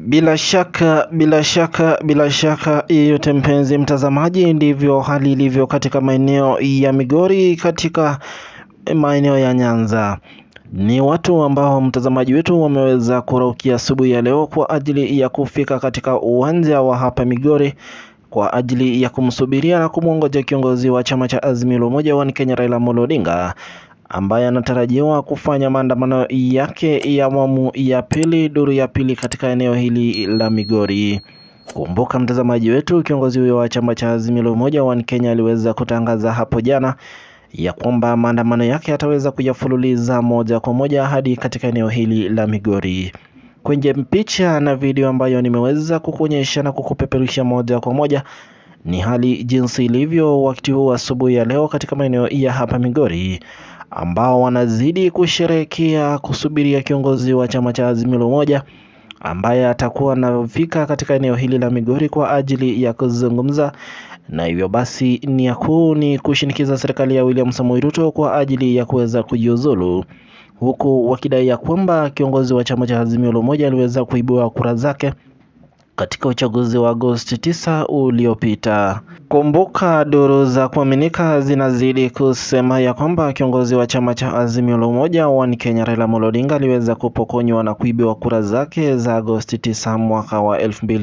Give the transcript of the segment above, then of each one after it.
Bila shaka bila shaka bila shaka yeyote, mpenzi mtazamaji, ndivyo hali ilivyo katika maeneo ya Migori, katika maeneo ya Nyanza. Ni watu ambao mtazamaji wetu wameweza kuraukia asubuhi ya leo kwa ajili ya kufika katika uwanja wa hapa Migori kwa ajili ya kumsubiria na kumwongoja kiongozi wa chama cha Azimio la Umoja wa Kenya Raila Amolo Odinga ambaye anatarajiwa kufanya maandamano yake ya awamu ya pili, duru ya pili katika eneo hili la Migori. Kumbuka mtazamaji wetu, kiongozi huyo wa chama cha Azimio la Umoja wa Kenya aliweza kutangaza hapo jana ya kwamba maandamano yake ataweza kuyafululiza moja kwa moja hadi katika eneo hili la Migori. Kwenye picha na video ambayo nimeweza kukuonyesha na kukupeperusha moja kwa moja ni hali jinsi ilivyo wakati huu asubuhi ya leo katika maeneo ya hapa Migori, ambao wanazidi kusherehekea kusubiria kiongozi wa chama cha Azimio la Umoja ambaye atakuwa anafika katika eneo hili la Migori kwa ajili ya kuzungumza na hivyo basi nia kuu ni kushinikiza serikali ya William Samoei Ruto kwa ajili ya kuweza kujiuzulu, huku wakidai ya kwamba kiongozi wa chama cha Azimio la Umoja aliweza kuibua kura zake katika uchaguzi wa Agosti 9 uliopita. Kumbuka, duru za kuaminika zinazidi kusema ya kwamba kiongozi wa chama cha Azimio la Umoja wa Kenya Raila Amolo Odinga aliweza kupokonywa na kuibiwa kura zake za Agosti 9 mwaka wa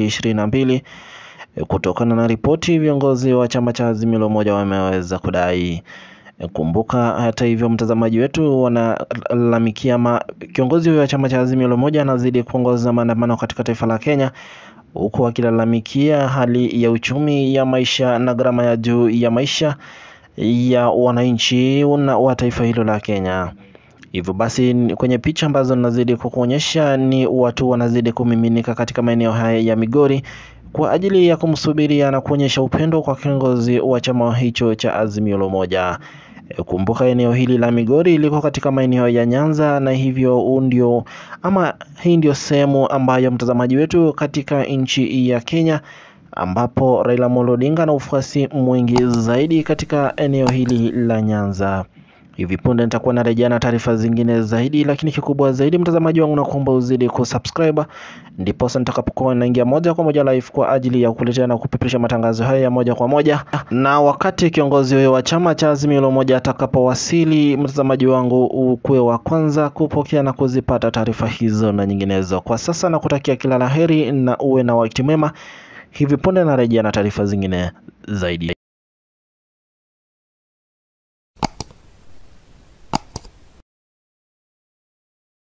2022 kutokana na ripoti viongozi wa chama cha Azimio la Umoja wameweza kudai. Kumbuka hata hivyo, mtazamaji wetu, wanalalamikia ma kiongozi huyo wa chama cha Azimio la Umoja anazidi kuongoza maandamano katika taifa la Kenya, huku akilalamikia hali ya uchumi ya maisha na gharama ya juu ya maisha ya wananchi wa taifa hilo la Kenya. Hivyo basi kwenye picha ambazo nazidi kukuonyesha ni watu wanazidi kumiminika katika maeneo haya ya Migori kwa ajili ya kumsubiria na kuonyesha upendo kwa kiongozi wa chama hicho cha Azimio la Umoja. Kumbuka eneo hili la Migori liko katika maeneo ya Nyanza, na hivyo ndio ama hii ndio sehemu ambayo mtazamaji wetu katika nchi ya Kenya ambapo Raila Amolo Odinga na ufuasi mwingi zaidi katika eneo hili la Nyanza. Hivi punde nitakuwa narejea na taarifa zingine zaidi, lakini kikubwa zaidi mtazamaji wangu, na kuomba uzidi kusubscribe, ndipo nitakapokuwa naingia moja kwa moja live kwa ajili ya kukuletea na kupeperusha matangazo haya ya moja kwa moja, na wakati kiongozi huyo wa chama cha Azimio la Umoja atakapowasili, mtazamaji wangu, ukuwe wa kwanza kupokea na kuzipata taarifa hizo na nyinginezo. Kwa sasa nakutakia kila laheri na uwe na wakati mwema. Hivi punde narejea na taarifa zingine zaidi.